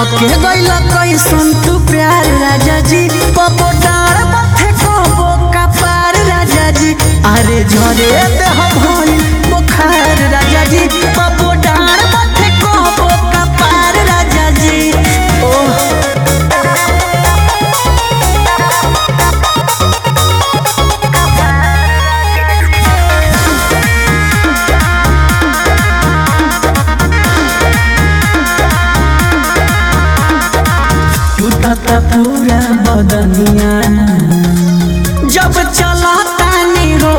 कके गइल कैसन तू प्यार राजा जी पपो डार पथे कबो कपार राजा जी अरे झरे देह भइल बुखार राजा जी पपो डार पथे कबो कपार राजा जी ओह टूटता पूरा बदनिया जब चलता नी हो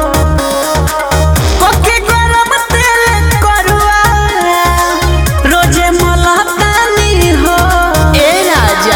कोके गरम तेल करुआ रोजे मलता नी हो ए राजा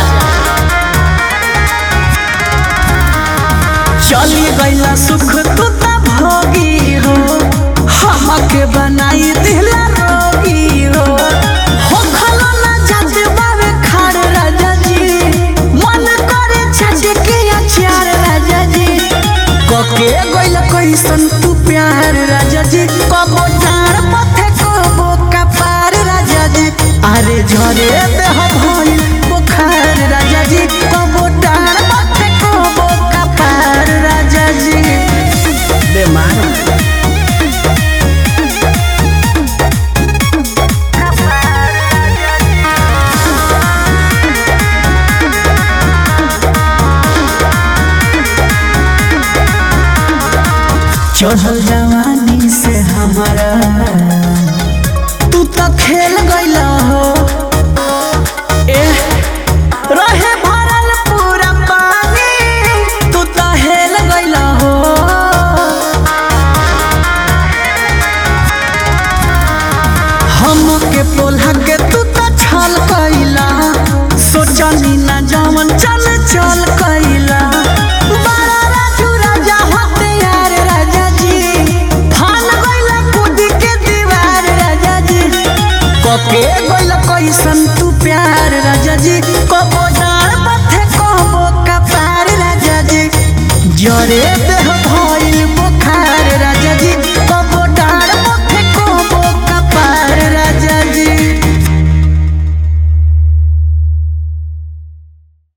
चली गईला सुख तू त भोगी हो हमके बनाई दिला रोगी हो हो खलो ना जात बावे खाड़ राजा जी मन करे छट के अचार राजा जी कके गइल कैसन तू प्यार राजा जी कबो डार पथे कबो कपार राजा जी अरे झरे देह भइल बुखार राजा जी कबो डार पथे कबो कपार राजा जी बेमार चढ़ल जवानी से हमारा तू तो खेल गइल हो एह, रहे भरल पूरा पानी तू तो हेल गइल हो हमके पोल्हा के तू तो छल कइला सोचनी ना जवन चल चल कइला बड़ा राजू राजा होते यार राजा जी फान गइला कूद के दीवार राजा जी कके गइला कैसन तू प्यार राजा जी कबो डार पथे कबो कपार राजा जी जरे